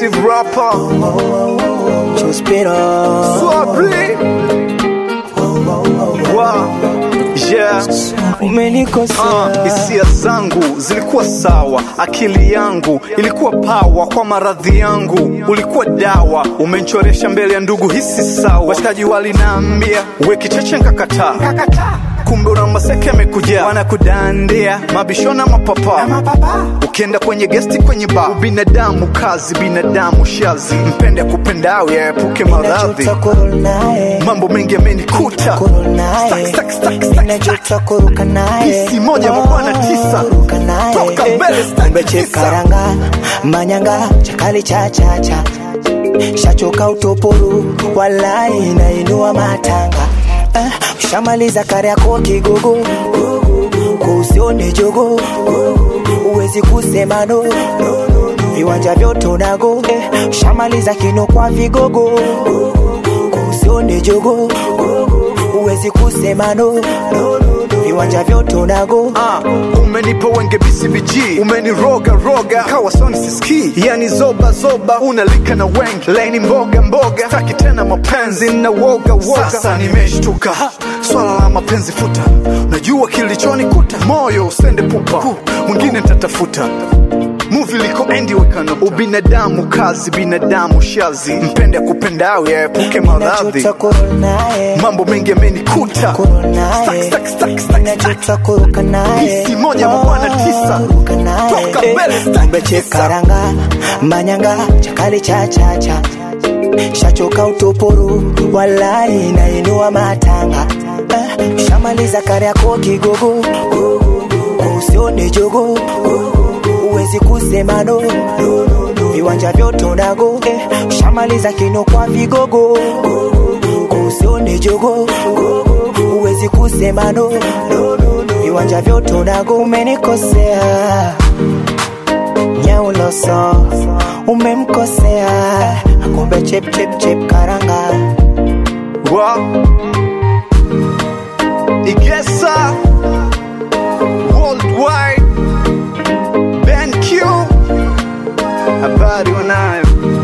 exclusive rapper Chuspiro Swabri wow. yeah. umenikosea Ah, hisia zangu zilikuwa sawa, akili yangu ilikuwa pawa kwa maradhi yangu, ulikuwa dawa, umenchoresha mbele ya ndugu, hisi sawa. Washikaji walinaambia we kicheche, nkakataa kumbe una maseke amekuja wanakudandia mabishona mapapa ukienda kwenye gesti kwenye ba binadamu kazi binadamu shazi mpende kupendao yaepuke maradhi Najuta kurudi naye mambo mengi yamenikuta kurudi naye Stack, stack, stack, stack, stack. Najuta kuruka naye Pisi moja mabwana tisa. Kuruka naye Toka mbele, stack Kumbe tisa. chekaranga manyanga chakali cha cha cha shachoka utoporu walai nainua matanga eh, ushamaliza kari yako kigogo kusione jogo uwezi kusema no viwanja vyote unago eh, ushamaliza kino kwa vigogo kusione jogo uwezi kusema no viwanja vyote unago Ah, umenipa wenge BCBG umeniroga roga kawa soni siski yani zoba zoba unalika na wengi laini mboga mboga taki tena mapenzi na woga woga sasa nimeshtuka Ha, swala la mapenzi futa najua kilichonikuta moyo usende pupa mwingine nitatafuta muvi liko endi wekano ubinadamu kazi binadamu shazi mpende kupendao yaepuke maradhi najuta kurudi naye mambo mengi yamenikuta kurudi naye Stack, stack, stack, stack, stack. najuta kuruka naye Pisi moja mabwana tisa. kuruka naye Toka mbele, stack kumbe tisa. chekaranga manyanga chakali cha cha cha shachoka utoporu walai nainua matanga eh, ushamaliza kari yako kigogo usione jogo uwezi kusema no viwanja vyote unago eh, ushamaliza kino kwa vigogo usione jogo uwezi kusema no viwanja vyote unago umenikosea nyauloso umemkosea kumbe chep chep chep karanga wa Igesa Worldwide Ben Q habari wanayo